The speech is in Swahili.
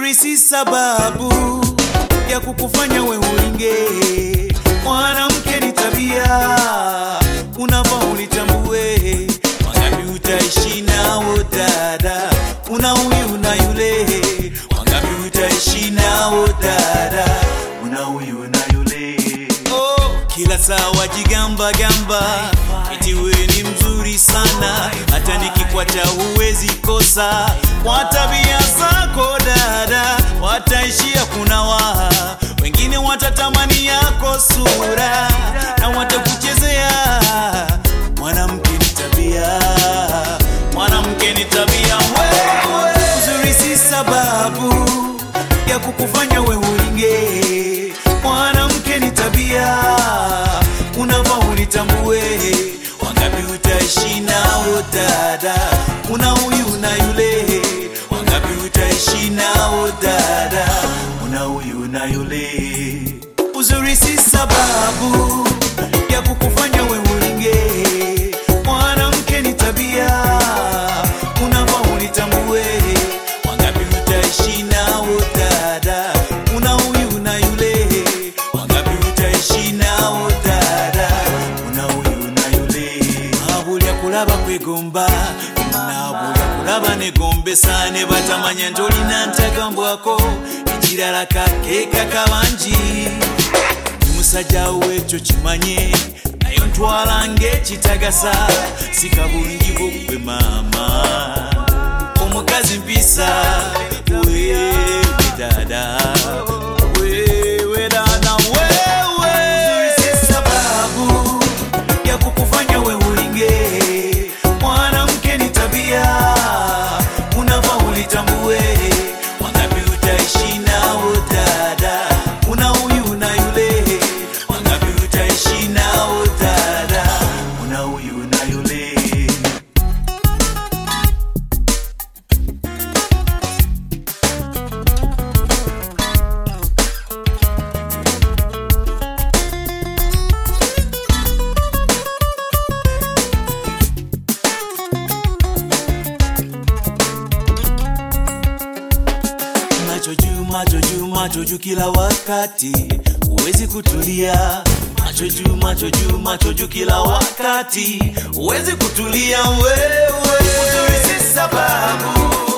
Uzuri si sababu ya kukufanya we ulinge. Mwanamke ni tabia, unafaa ulitambue. Wangapi utaishi nao dada, una huyu na yule. Wangapi utaishi nao dada, una huyu na yule. Oh, kila saa wajigamba gamba, eti we ni mzuri sana, hata nikikwata huwezi kosa. Kwa tabia zako dada, wataishia kunawa, wengine watatamani yako sura na watakuchezea. Mwanamke ni tabia, mwanamke ni tabia. Wewe uzuri si sababu ya kukufanya we ulinge. Mwanamke ni tabia, unafaa ulitambue. Wangapi utaishi nao dada, una huyu na yule. Wangapi utaishi nao dada, una huyu na yule. Uzuri si sababu ya kukufanya we ulinge. Mwanamke ni tabia, unafaa ulitambue. Wangapi utaishi nao dada, una huyu na yule. Wangapi utaishi nao dada, una huyu na yule. Mabulya kulaba kwegomba nabulya kulaba negombesa ne batamanya ntolina ntagambwako ekirala kakeeka kabangi musajja wekyo kimanye naye ntwala ng'ekitagasa sika bulungi bwokwe maama omukazi mpisa wewe dada wewe dada wewe si sababu ya kukufanya we ulinge mwanamke ni tabia unafaa ulitambue wangapi utaishi nao dada una huyu na yule wangapi utaishi nao dada una huyu na yule macho juu, macho juu, macho juu kila wakati, huwezi kutulia. Macho juu, macho juu, macho juu kila wakati, huwezi kutulia wewe. Uzuri si sababu